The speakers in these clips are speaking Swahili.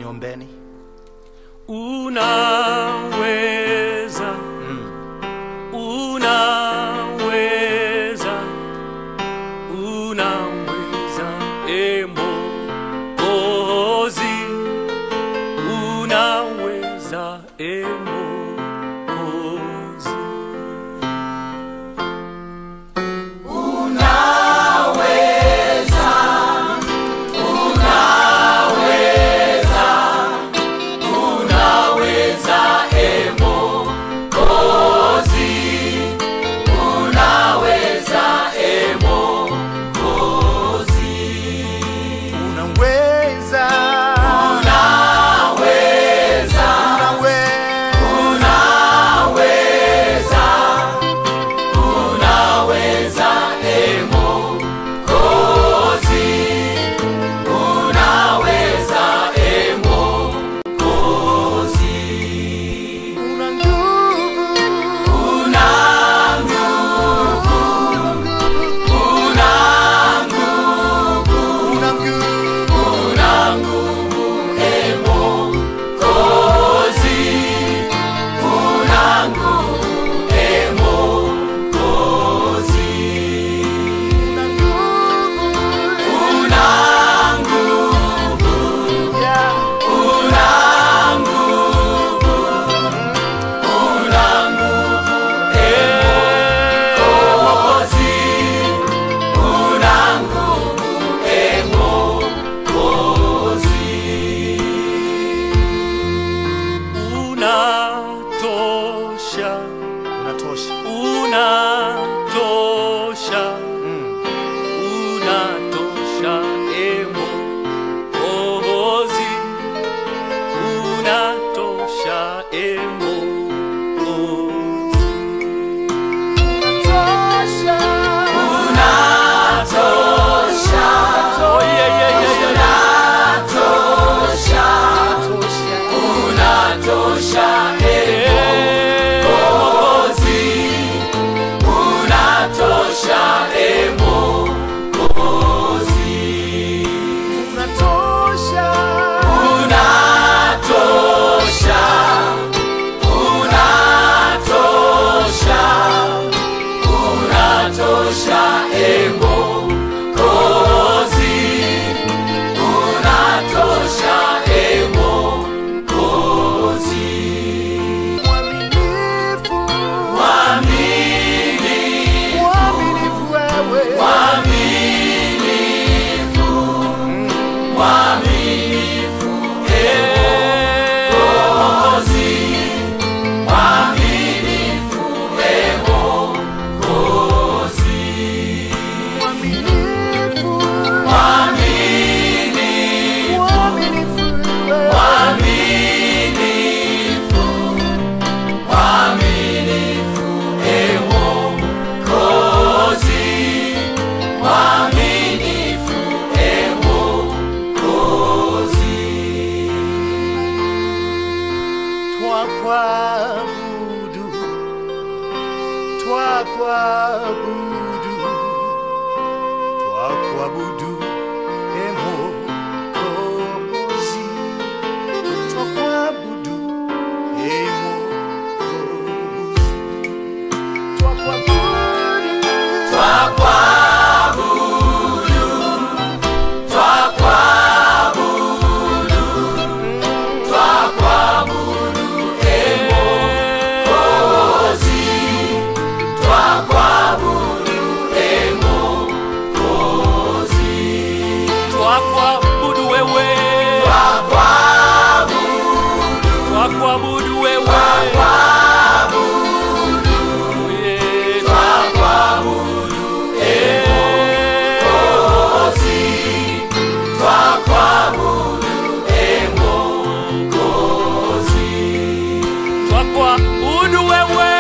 niombeni. Unaweza, unaweza, unaweza, e Mwokozi, unaweza, e Mwokozi. Unaweza. Unaweza. Una nguvu. Una nguvu. Una nguvu. Yeah. Unatosha, Unatosha. unatosha, Mm. unatosha, e Mwokozi, unatosha, e Mwokozi. Unatosha. Oh, yeah, yeah, yeah, yeah, yeah. Eh, Unatosha. Mwaminifu. Mwaminifu wewe. Mwaminifu. Mwaminifu wewe. Twakuabudu, twakuabudu, twakuabudu, e Mwokozi. Twakuabudu, e Mwokozi. Twakuabudu, Twakuabudu wewe, twakuabudu wewe, Yeah. Twakuabudu wewe,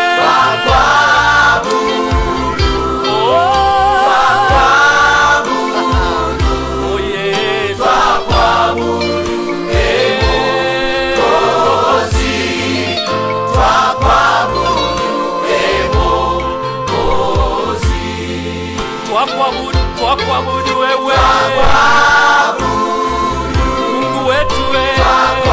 Oh. Oh, yeah. Twakuabudu, twakuabudu wewe, Mungu wetu wewe.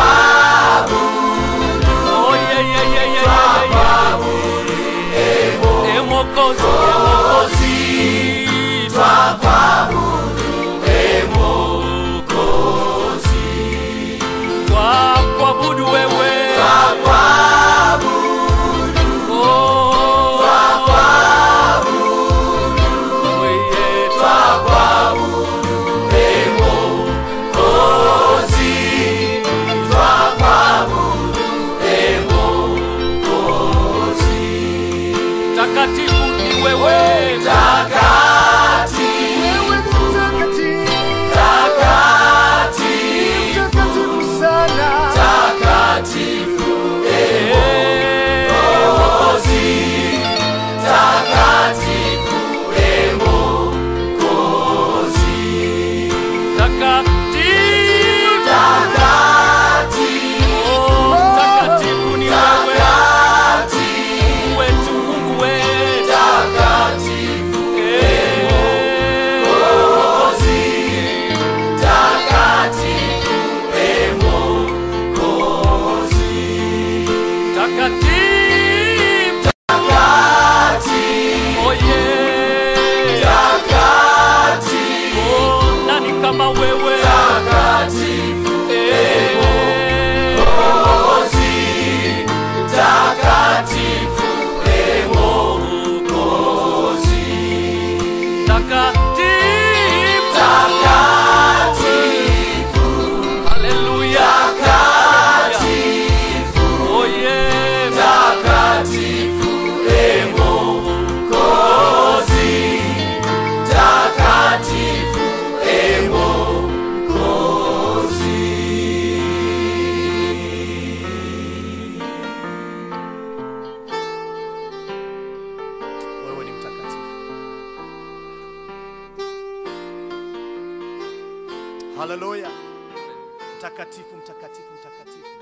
mtakatifu ni wewe Wewe ni mtakatifu. Mtakatifu sana. Oh, mtakatifu ni wewe wetu Mungu wetu takatifu Oh, yeah. Oh, nani kama wewe Eh. Takatifu. Haleluya. Oh, yeah. Wewe ni mtakatifu. Haleluya. Mtakatifu, mtakatifu, mtakatifu.